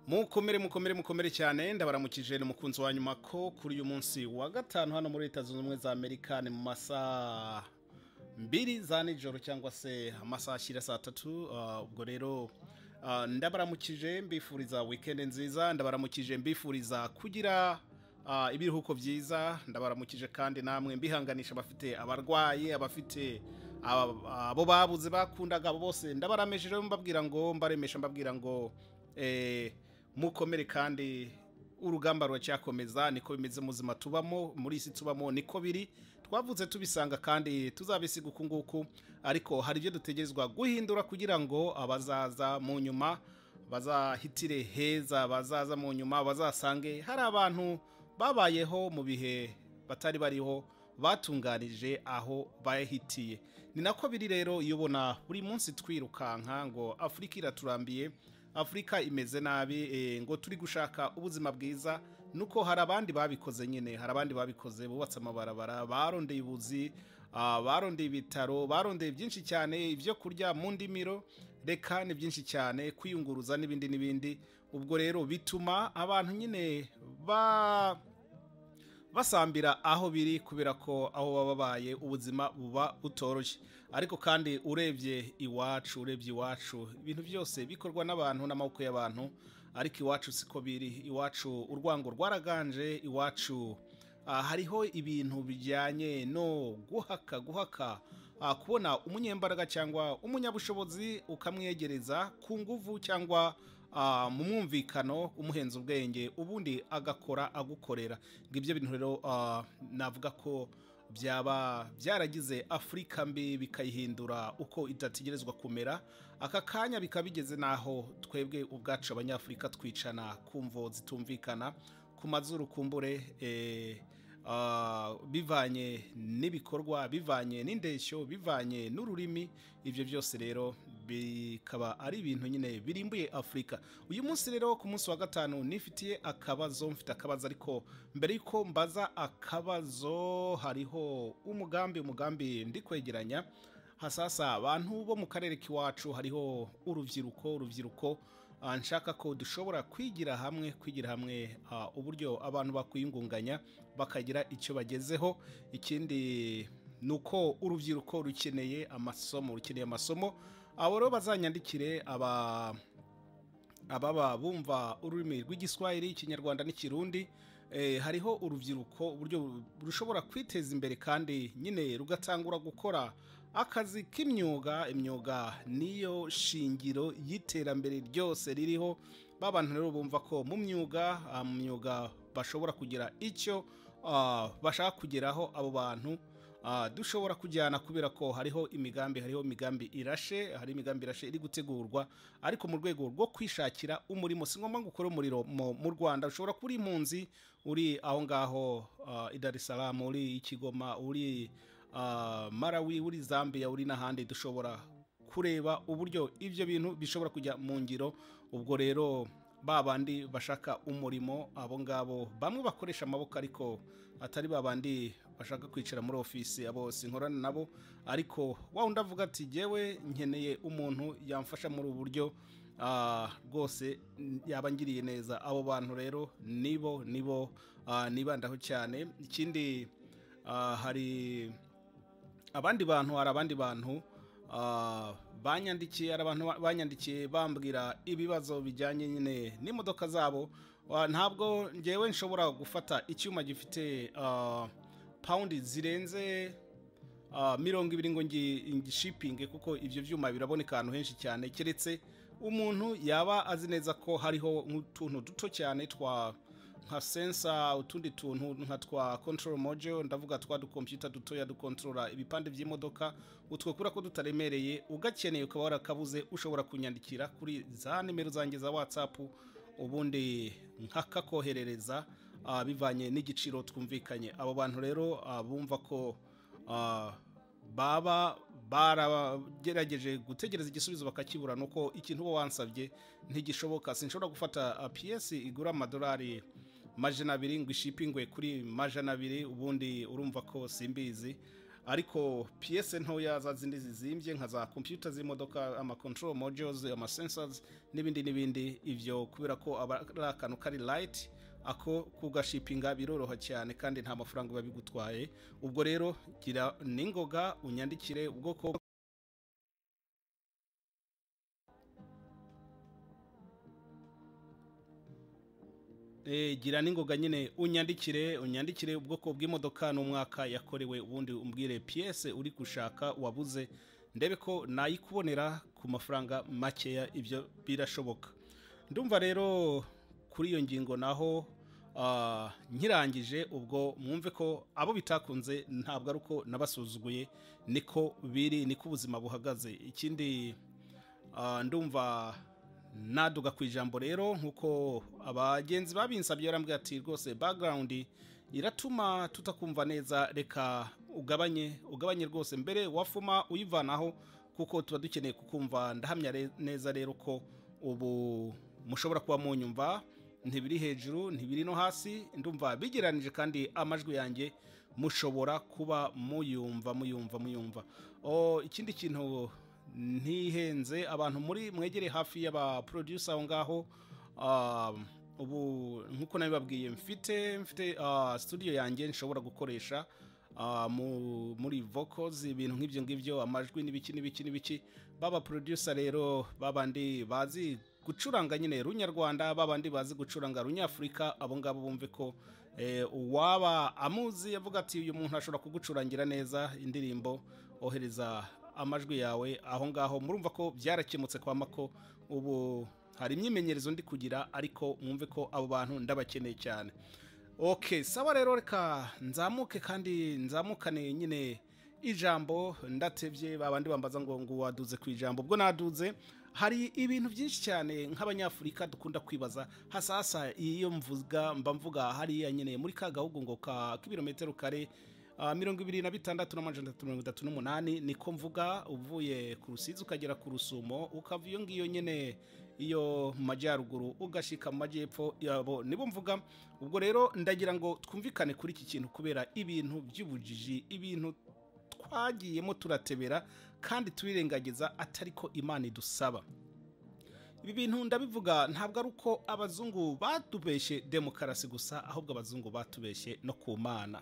mukomere mukomere mukomere cyane ndabaramukije ni umukunzi wa nyuma ko kuri uyu munsi wa gatanu hano muri leta zunze ubumwe za amerika ni mu masaha mbiri za nijoro cyangwa se amasaha ashyira saa tatu ah, ubwo rero ah, ndabaramukije mbifuriza wikendi nziza ndabaramukije mbifuriza kugira ah, ibiruhuko byiza ndabaramukije kandi namwe mbihanganisha abafite abarwayi abafite abo abo babuze bakundaga abo bose ndabarameje rero mbabwira ngo mbaremesha mbabwira ngo eh, mukomere kandi urugamba ruracyakomeza niko bimeze mu buzima tubamo muri iyi si tubamo niko biri twavutse tubisanga kandi tuzabisiga uku nguku ariko hari ibyo dutegerezwa guhindura kugira ngo abazaza mu nyuma bazahitire heza bazaza mu nyuma bazasange hari abantu babayeho mu bihe batari bariho batunganije aho bahitiye ni nako biri rero iyo ubona buri munsi twirukanka ngo afurika iraturambiye afurika imeze nabi eh, ngo turi gushaka ubuzima bwiza nuko hari abandi babikoze nyine hari abandi babikoze bubatse amabarabara barondeye ubuzi ah, barondeye ibitaro barondeye byinshi cyane ibyo kurya mu ndimiro reka ni byinshi cyane kwiyunguruza n'ibindi n'ibindi ubwo rero bituma abantu nyine ba basambira aho biri kubera ko aho baba babaye ubuzima buba butoroshye ariko kandi urebye iwacu urebye iwacu ibintu byose bikorwa n'abantu n'amaboko y'abantu ariko iwacu siko biri iwacu urwango rwaraganje iwacu ah, hariho ibintu bijyanye no guhaka guhaka ah, kubona umunyembaraga cyangwa umunyabushobozi ukamwegereza ku nguvu cyangwa ah, mu mwumvikano umuhenza ubwenge ubundi agakora agukorera ngo ibyo bintu rero ah, navuga ko byaba byaragize afurika mbi bikayihindura uko idategerezwa kumera aka kanya bikaba bigeze n'aho twebwe ubwacu abanyafurika twicana ku mvo zitumvikana ku mazuru kumbure eh, Ah, bivanye n'ibikorwa bivanye n'indeshyo bivanye n'ururimi ibyo byose rero bikaba ari ibintu nyine birimbuye afurika uyu munsi rero ku munsi wa gatanu nifitiye akabazo mfite akabazo ariko mbere y'uko mbaza akabazo hariho umugambi umugambi ndi kwegeranya hasasa abantu bo mu karere k'iwacu hariho urubyiruko urubyiruko ah, nshaka ko dushobora kwigira hamwe kwigira hamwe ah, uburyo abantu bakwiyungunganya bakagira icyo bagezeho ikindi ni uko urubyiruko rukeneye amasomo rukeneye amasomo abo rero bazanyandikire aba ababa bumva ururimi rw'igiswahili ikinyarwanda n'ikirundi eh, hariho urubyiruko uburyo rushobora kwiteza imbere kandi nyine rugatangura gukora akazi k'imyuga imyuga niyo shingiro y'iterambere ryose ririho ba bantu rero bumva ko mu myuga ah, mu myuga bashobora kugira icyo ah, bashaka kugeraho abo bantu Ah, dushobora kujyana kubera ko hariho imigambi hariho imigambi irashe hari imigambi irashe iri gutegurwa ariko mu rwego rwo kwishakira umurimo si ngombwa ngo ukore umuriro mu mu rwanda ushobora kuba uri impunzi uri aho ngaho ah, i dar es salaam uri i kigoma uri ah, marawi uri zambia uri n'ahandi dushobora kureba uburyo ibyo bintu bishobora kujya mu ngiro ubwo rero ba bandi bashaka umurimo abo ngabo bamwe bakoresha amaboko ariko atari ba bandi bashaka kwicara muri ofisi abo sinkorana nabo ariko wa wundi avuga ati jyewe nkeneye umuntu yamfasha muri ubu buryo ah, rwose yaba ngiriye neza abo bantu rero nibo nibo ah, nibandaho cyane ikindi ah, hari abandi bantu hari abandi bantu ah, banyandikiye hari abantu ba- banyandikiye bambwira ibibazo bijyanye nyine n'imodoka zabo Ah, ntabwo ngewe nshobora gufata icyuma gifite ah, pawundi zirenze ah, mirongo ibiri ngo ngi- ngishipinge kuko ibyo byuma biraboneka ahantu henshi cyane keretse umuntu yaba azi neza ko hariho nk'utuntu duto cyane twa nka sensa utundi tuntu nka twa control mojo ndavuga twa dukompyuta dutoya dukontorora ibipande by'imodoka utwo kubera ko tutaremereye ugakeneye ukaba warakabuze ushobora kunyandikira kuri za nimero zanjye za whatsapp ubundi nkakakoherereza ah, bivanye n'igiciro twumvikanye abo bantu rero ah, bumva ko ah, baba baragerageje gutegereza igisubizo bakakibura nuko ikintu uba wansabye ntigishoboka sinshobora gufata ah, PS igura amadolari majana abiri ngo ishipingwe kuri majana abiri ubundi urumva ko simbizi ariko piyese ntoya za zindi zizimbye nka za kompiyuta z'imodoka ama control modules ama sensors n'ibindi n'ibindi ibyo kubera ko aba ari akantu kari light ako kugashipinga biroroha cyane kandi nta mafaranga biba bigutwaye ubwo rero gira n'ingoga unyandikire ubwoko Eh, gira n'ingoga nyine unyandikire unyandikire ubwoko bw'imodoka n'umwaka yakorewe ubundi umbwire piyese uri gushaka wabuze ndebe ko nayikubonera ku mafaranga makeya ibyo birashoboka ndumva rero kuri iyo ngingo naho ah, nkirangije ubwo mwumve ko abo bitakunze ntabwo ari uko nabasuzuguye niko biri niko ubuzima buhagaze ikindi ah, ndumva naduga ku ijambo rero nk'uko abagenzi babinsabye barambwira ati rwose background iratuma tutakumva neza reka ugabanye ugabanye rwose mbere wafuma uyivanaho kuko tuba dukeneye kukumva ndahamya re- neza rero ko ubu mushobora kuba munyumva ntibiri hejuru ntibiri no hasi ndumva bigeranije kandi amajwi yanjye mushobora kuba muyumva muyumva muyumva o ikindi kintu ntihenze abantu muri mwegere hafi y'abaproducer aho ngaho um, ubu nk'uko nabibabwiye mfite mfite ah, studio yanjye nshobora gukoresha ah, mu- muri vocals ibintu nk'ibyo ngibyo amajwi n'ibiki n'ibiki n'ibiki baba producer rero babandi bazi gucuranga nyine runyarwanda babandi bazi gucuranga runyafurika abo ngabo bumve ko eh, uwaba amuzi avuga ati uyu muntu ashobora kugucurangira neza indirimbo ohereza amajwi yawe aho ngaho murumva ko byarakemutse kwa mako ubu hari imyimenyerezo ndi kugira ariko mwumve ko abo bantu ndabakeneye cyane ok sawa rero reka nzamuke kandi nzamukane nyine ijambo ndatebye babandi bambaza ngo ngo waduze ku ijambo ubwo naduze hari ibintu byinshi cyane nk'abanyafurika dukunda kwibaza hasasa iyo mvuga mba mvuga hariya nyine muri ka gahugu ngo ka k'ibirometero kare ah, mirongo ibiri na bitandatu n'amajana atatu mirongo itatu n'umunani niko mvuga uvuye ku rusizi ukagera ku rusumo ukava iyo ngiyo nyine iyo mu majyaruguru ugashika mu majyepfo yabo nibo mvuga ubwo rero ndagira ngo twumvikane kuri iki kintu kubera ibintu by'ubujiji ibintu twagiyemo turatebera kandi turirengagiza atari ko imana idusaba ibi bintu ndabivuga ntabwo ari uko abazungu batubeshye demokarasi gusa ahubwo abazungu batubeshye no ku mana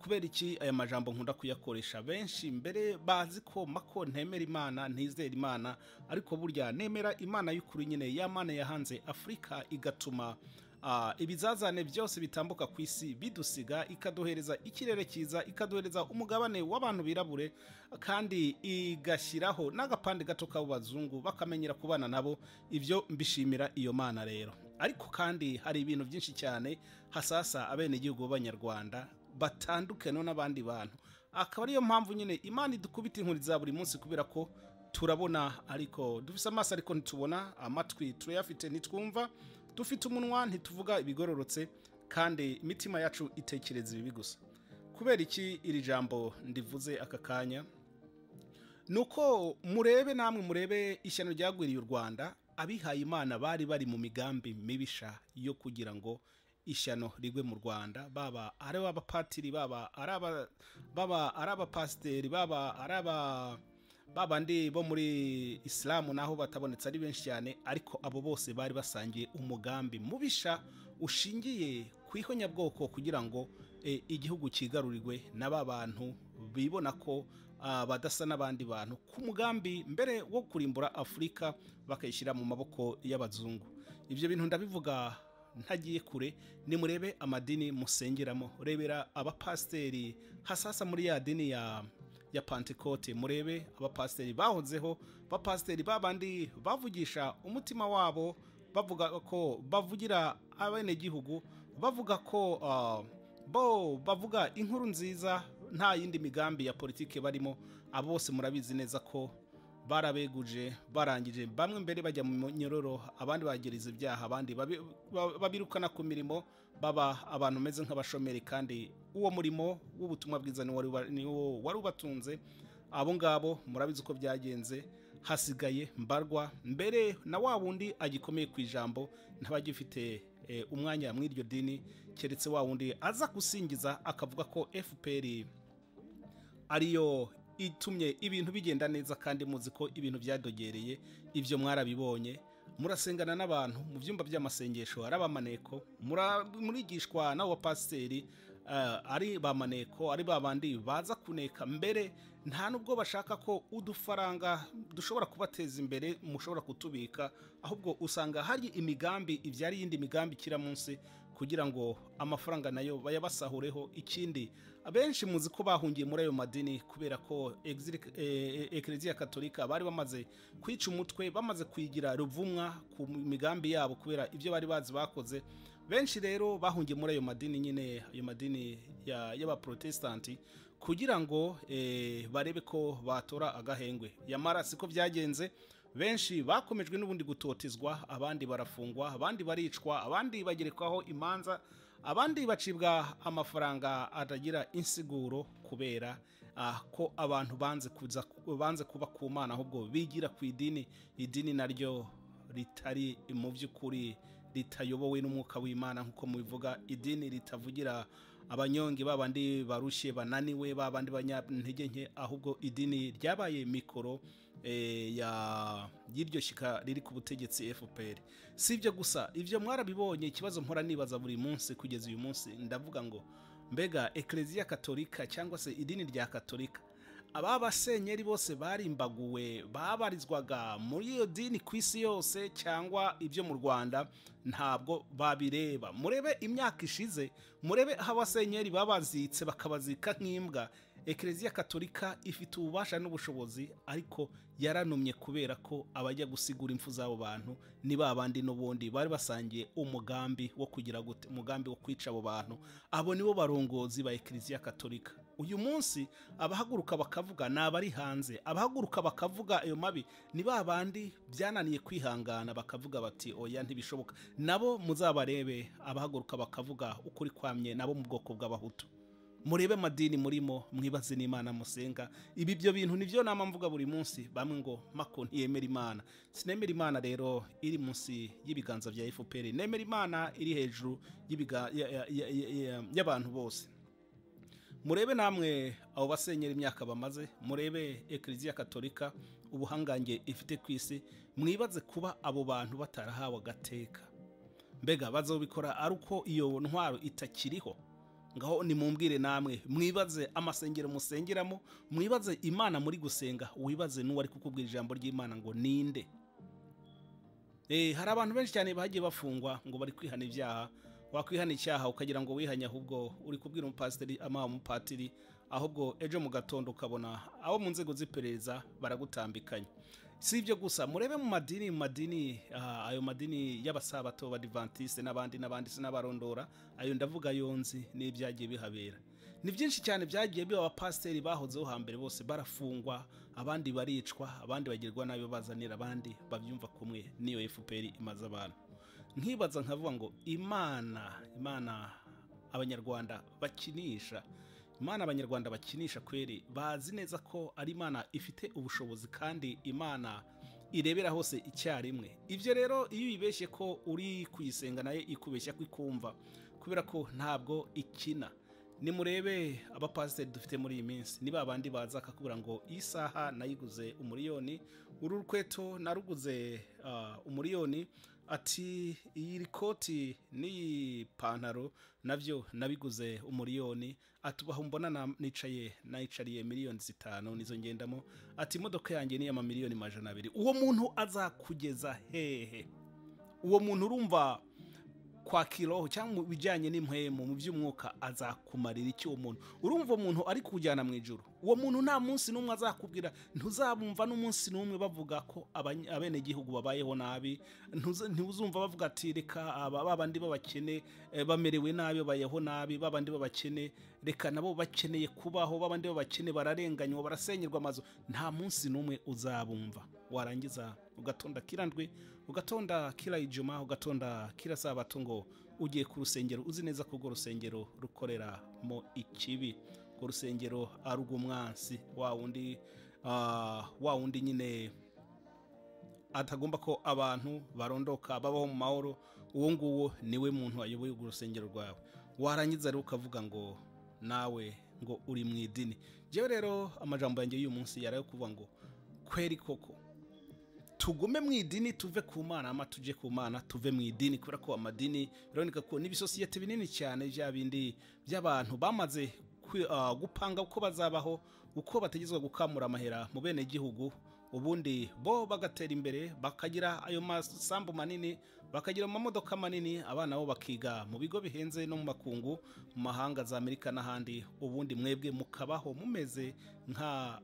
kubera iki aya majambo nkunda kuyakoresha benshi mbere bazi ko mako ntemera imana ntizera imana ariko burya nemera imana y'ukuri nyine ya mana yahanze afurika igatuma ah, ibizazane byose bitambuka ku isi bidusiga ikaduhereza ikirere cyiza ikaduhereza umugabane w'abantu birabure kandi igashyiraho n'agapande gato k'abazungu bakamenyera kubana nabo ibyo mbishimira iyo mana rero ariko kandi hari ibintu byinshi cyane hasasa abenegihugu b'abanyarwanda batandukane n'abandi bantu akaba ariyo mpamvu nyine imana idukubita inkuri za buri munsi kubera ko turabona ariko dufite amaso ariko ntitubona amatwi turayafite ntitwumva dufite umunwa ntituvuga ibigororotse kandi imitima yacu itekereza ibibi gusa kubera iki iri jambo ndivuze aka kanya ni uko murebe namwe murebe ishyano ryagwiriye u rwanda abihaye imana bari bari mu migambi mibisha yo kugira ngo ishyano rigwe mu rwanda baba ari abapatiri baba ari aba- baba ari abapasiteri baba ari aba babandi bo muri isilamu naho batabonetse ari benshi cyane ariko abo bose bari basangiye umugambi mubisha ushingiye ku ihonyabwoko kugira ngo eh, igihugu cyigarurirwe na ba bantu bibona ko ah, badasa n'abandi bantu ku mugambi mbere wo kurimbura afurika bakayishyira mu maboko y'abazungu ibyo bintu ndabivuga ntagiye kure nimurebe amadini musengeramo rebera abapasiteri hasasa muri ya dini ya ya pantekote murebe abapasiteri bahozeho abapasiteri babandi bavugisha umutima wabo bavuga ko bavugira abenegihugu bavuga ko ah, bo bavuga inkuru nziza nta yindi migambi ya politike barimo abo bose murabizi neza ko barabeguje barangije bamwe mbere bajya mu nyororo abandi bagereza ibyaha abandi babi- ba- babirukana ku mirimo baba abantu bameze nk'abashomeri kandi uwo murimo w'ubutumwa bwiza niwo wari uba- niwo wari ubatunze abo ngabo murabizi uko byagenze hasigaye mbarwa mbere na wa wundi agikomeye ku ijambo ntabagifite eh, umwanya muri iryo dini keretse wa wundi aza gusingiza akavuga ko fpr ariyo itumye ibintu bigenda neza kandi muzi ko ibintu byadogereye ibyo mwarabibonye murasengana n'abantu mu byumba by'amasengesho hari abamaneko mura- murigishwa n'abo bapasiteri eh, ari ba maneko ari ba bandi baza kuneka mbere nta nubwo bashaka ko udufaranga dushobora kubateza imbere mushobora kutubika ahubwo usanga hari imigambi ibyara iyindi migambi ikira munsi kugira ngo amafaranga nayo bayabasahureho ikindi abenshi muzi ko bahungiye muri ayo madini kubera ko exili- eh, eh, eklezia katolika bari bamaze kwica umutwe bamaze kwigira ruvumwa ku migambi yabo kubera ibyo bari bazi bakoze benshi rero bahungiye muri ayo madini nyine ayo madini ya- y'abaprotestanti kugira ngo eh, barebe ko batora agahengwe yamara siko byagenze benshi bakomejwe n'ubundi gutotezwa abandi barafungwa abandi baricwa abandi bagerekwaho imanza abandi bacibwa amafaranga atagira insiguro kubera ah, ko abantu banze kuza banze kuba ku mana ahubwo bigira ku idini idini naryo ritari mu by'ukuri ritayobowe n'umwuka w'imana nk'uko mubivuga idini ritavugira abanyonge babandi barushye bananiwe babandi banyantege nke ahubwo idini ryabaye mikoro eh, ya- y'iryo shyika riri ku butegetsi fpr si ibyo gusa ibyo mwarabibonye ikibazo mpora nibaza buri munsi kugeza uyu munsi ndavuga ngo mbega eklezia katolika cyangwa se idini rya katolika aba basenyeri bose barimbaguwe babarizwaga muri iyo dini ku isi yose cyangwa ibyo mu rwanda ntabwo babireba murebe imyaka ishize murebe aho abasenyeri babazitse bakabazika nk'imbwa eklezia katolika ifite ububasha n'ubushobozi ariko yaranumye kubera ko abajya gusigura impfu z'abo bantu ni ba bandi n'ubundi bari basangiye umugambi wo kugira gute umugambi wo kwica abo bantu abo nibo barongozi ba eklezia katolika uyu munsi abahaguruka bakavuga ni abari hanze abahaguruka bakavuga ayo mabi ni ba bandi byananiye kwihangana bakavuga bati oya ntibishoboka nabo muzabarebe abahaguruka bakavuga ukuri kwamye nabo mu bwoko bw'abahutu murebe madini murimo mwibaze n'imana musenga ibi byo bintu nibyo nama mvuga buri munsi bamwe ngo mako ntiyemera imana sinemera imana rero iri munsi y'ibiganza bya fpr nemera imana iri hejuru y'ibiga- ya- ya- ya- ya- ya- y'abantu bose murebe namwe abo basenyera imyaka bamaze murebe eklezia katolika ubuhangange ifite ku isi mwibaze kuba abo bantu batarahawe agateka mbega bazobikora ari uko iyo ntwaro itakiriho ngaho nimumbwire namwe mwibaze amasengero musengeramo mwibaze imana muri gusenga wibaze n'uwari kukubwira ijambo ry'imana ngo ninde Eh, hari abantu benshi cyane bagiye bafungwa ngo bari kwihana ibyaha wakwihana icyaha ukagira ngo wihanye ahubwo uri kubwira umupasiteri amaha umupatiri ahubwo ejo mu gatondo ukabona abo mu nzego z'iperereza baragutambikanye si ibyo gusa murebe mu madini mu madini ah, ayo madini y'abasabato abadivantiste n'abandi n'abandi sinabarondora ayo ndavuga yonzi n'ibyagiye bihabera ni byinshi cyane byagiye biba abapasiteri bahozeho hambere bose barafungwa abandi baricwa abandi bagirwa nabi bazanira abandi babyumva kumwe n'iyo fpr imaze abantu nkibaza nkavuga ngo imana imana abanyarwanda bakinisha imana abanyarwanda bakinisha kweri bazi neza ko ari imana ifite ubushobozi kandi imana irebera hose icyarimwe ibyo rero iyo uyibeshye ko uri kuyisenga nayo ikubeshya ko ikumva kubera ko ntabwo ikina nimurebe abapasiteri dufite muri iyi minsi ni ba bandi baza akakubwira ngo iyi saha nayiguze umuriyoni uru rukweto naruguze ah, umuriyoni ati iyi koti n'iyi pantaro nabyo nabiguze umuriyoni ati ubu aho mbona na- nicaye nayicariye miliyoni zitanu nizo ngendamo ati imodoka yanjye ni amamiliyoni majana abiri uwo muntu azakugeza hehe uwo muntu urumva kwa kiroho cyangwa mu bijyanye n'impwemu mu by'umwuka azakumarira iki uwo muntu urumva umuntu ari kujyana mu ijoro uwo muntu nta munsi n'umwe azakubwira ntuzabumva n'umunsi n'umwe bavuga ko abany- abenegihugu babayeho nabi Ntuza- ntuzumva bavuga ati reka aba babandi b'abakene eh, bamerewe nabi babayeho nabi babandi b'abakene reka nabo bakeneye kubaho babandi b'abakene bararenganywa barasenyerwa amazu nta munsi n'umwe uzabumva warangiza ugatonda kirandwe ugatonda kila ijuma ugatonda kila sabato ngo ugiye ku rusengero uzi neza ko urwo rusengero rukoreramo ikibi urwo rusengero ari urw'umwansi wa wundi ah, wa wundi nyine atagomba ko abantu barondoka babaho mu mahoro uwo nguwo niwe muntu ayoboye urwo rusengero rwawe warangiza rero ukavuga ngo nawe ngo uri mu idini yewe rero amajambo yanjye y'uyu munsi yari ayo kuvuga ngo kweri koko tugume mu idini tuve ku mana ama tujye ku mana tuve mu idini kubera ko amadini biraboneka ko n'ibisosiyete binini cyane bya bindi by'abantu bamaze kwi- ah, gupanga uko bazabaho uko bategetswe gukamura amahera mu bene gihugu ubundi bo bagatera imbere bakagira ayo masambu manini bakagira amamodoka manini abana bo bakiga mu bigo bihenze no mu makungu mu mahanga za amerika n'ahandi ubundi mwebwe mukabaho mumeze nka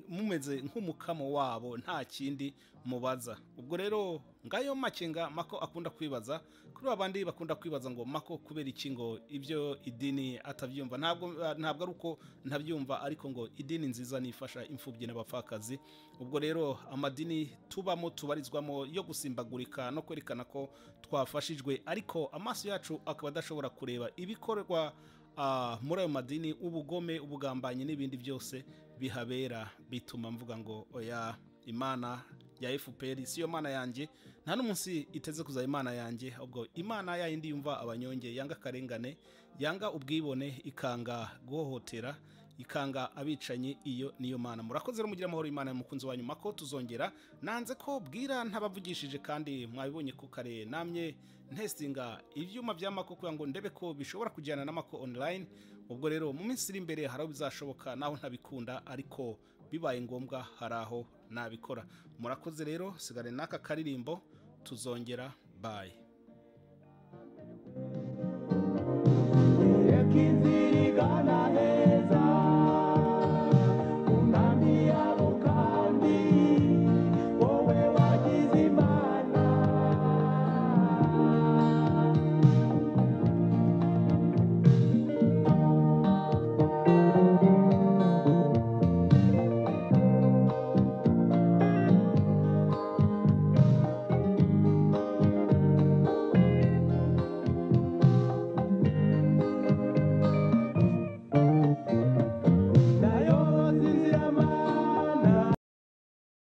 mumeze nk'umukamo wabo nta kindi mubaza ubwo rero ngayo make nga mako akunda kwibaza kuri babandi bakunda kwibaza ngo mako kubera iki ngo ibyo idini atabyumva ntabwo ntabwo ari uko ntabyumva ariko ngo idini nziza nifasha imfubyi n'abapfakazi ubwo rero amadini tubamo tubarizwamo yo gusimbagurika no kwerekana ko twafashijwe ariko amaso yacu akaba adashobora kureba ibikorwa ah, muri ayo madini ubugome ubugambanyi n'ibindi byose bihabera bituma mvuga ngo oya imana ya fpr si yo mana yanjye nta n'umunsi iteze kuzaba imana yanjye ahubwo imana yayindi yumva abanyonge yanga akarengane yanga ubwibone ikanga guhohotera ikanga abicanyi iyo niyo mana murakoze rero mugira amahoro imana y'umukunzi wanyu mako tuzongera nanze ko bwira ntabavugishije kandi mwabibonye ku kare namye ntesitinga ibyuma bya mako kugira ngo ndebe ko bishobora kujyana na mako online ubwo rero mu minsi iri imbere hari aho bizashoboka naho ntabikunda ariko bibaye ngombwa hari aho nabikora murakoze rero sigare n'aka karirimbo tuzongera bayi Yakizirikana he